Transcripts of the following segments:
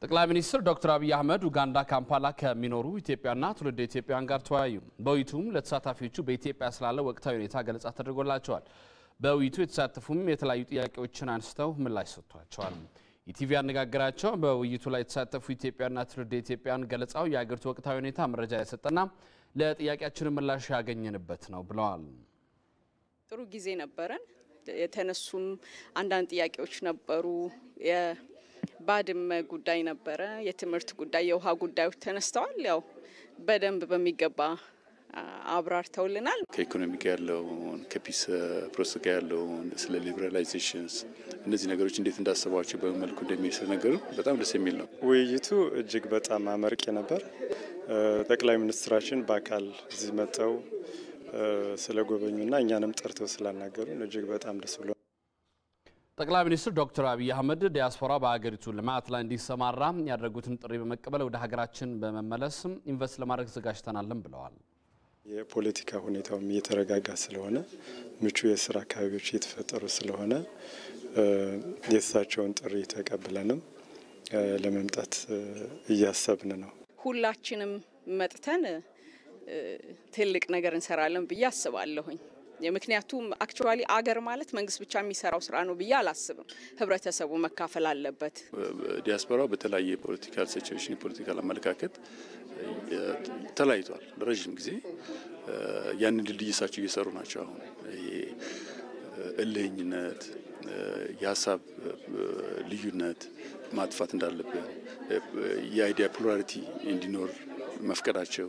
ጠቅላይ ሚኒስትር ዶክተር አብይ አህመድ ኡጋንዳ ካምፓላ ከሚኖሩ ኢትዮጵያና ትውልደ ኢትዮጵያውያን ጋር ተወያዩ። በውይይቱም ለተሳታፊዎቹ በኢትዮጵያ ስላለ ወቅታዊ ሁኔታ ገለጻ ተደርጎላቸዋል። በውይይቱ የተሳተፉም የተለያዩ ጥያቄዎችን አንስተው ምላሽ ሰጥቷቸዋል። ኢቲቪ ያነጋገራቸው በውይይቱ ላይ የተሳተፉ ኢትዮጵያና ትውልደ ኢትዮጵያውያን ገለጻው የአገሪቱ ወቅታዊ ሁኔታ መረጃ የሰጠና ለጥያቄያችን ምላሽ ያገኘንበት ነው ብለዋል። ጥሩ ጊዜ ነበረን። የተነሱም አንዳንድ ጥያቄዎች ነበሩ። የባድመ ጉዳይ ነበረ፣ የትምህርት ጉዳይ፣ የውሃ ጉዳዮች ተነስተዋል። ያው በደንብ በሚገባ አብራርተውልናል። ከኢኮኖሚ ጋር ያለውን ከፒስ ፕሮሰስ ጋር ያለውን ስለ ሊበራላይዜሽንስ እነዚህ ነገሮች እንዴት እንዳሰቧቸው በመልኩ እንደሚስል ነገሩ በጣም ደስ የሚል ነው። ውይይቱ እጅግ በጣም አመርቂ ነበር። ጠቅላይ ሚኒስትራችን በአካል እዚህ መጥተው ስለ ጎበኙና እኛንም ጠርተው ስላናገሩን እጅግ በጣም ደስ ብሎ ጠቅላይ ሚኒስትር ዶክተር አብይ አህመድ ዲያስፖራ በሀገሪቱ ልማት ላይ እንዲሰማራ ያደረጉትን ጥሪ በመቀበል ወደ ሀገራችን በመመለስ ኢንቨስት ለማድረግ ዘጋጅተናልን ብለዋል። የፖለቲካ ሁኔታውም እየተረጋጋ ስለሆነ ምቹ የስራ አካባቢዎች እየተፈጠሩ ስለሆነ የእሳቸውን ጥሪ ተቀብለንም ለመምጣት እያሰብን ነው። ሁላችንም መጥተን ትልቅ ነገር እንሰራለን ብዬ አስባለሁኝ። ምክንያቱም አክቹዋሊ አገር ማለት መንግስት ብቻ የሚሰራው ስራ ነው ብዬ አላስብም። ህብረተሰቡ መካፈል አለበት። ዲያስፖራው በተለያየ የፖለቲካል ሲቹዌሽን የፖለቲካል አመለካከት ተለያይቷል ለረዥም ጊዜ። ያንን ድልድይ እሳቸው እየሰሩ ናቸው። አሁን ይሄ እልህኝነት፣ የሀሳብ ልዩነት ማጥፋት እንዳለብን የአይዲያ ፕሉራሊቲ እንዲኖር መፍቀዳቸው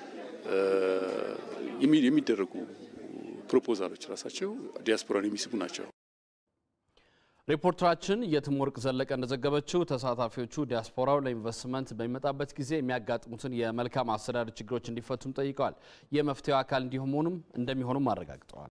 የሚደረጉ ፕሮፖዛሎች ራሳቸው ዲያስፖራን የሚስቡ ናቸው። ሪፖርተራችን የትምወርቅ ዘለቀ እንደዘገበችው ተሳታፊዎቹ ዲያስፖራው ለኢንቨስትመንት በሚመጣበት ጊዜ የሚያጋጥሙትን የመልካም አስተዳደር ችግሮች እንዲፈቱም ጠይቀዋል። የመፍትሄው አካል እንዲሆኑም እንደሚሆኑም አረጋግጠዋል።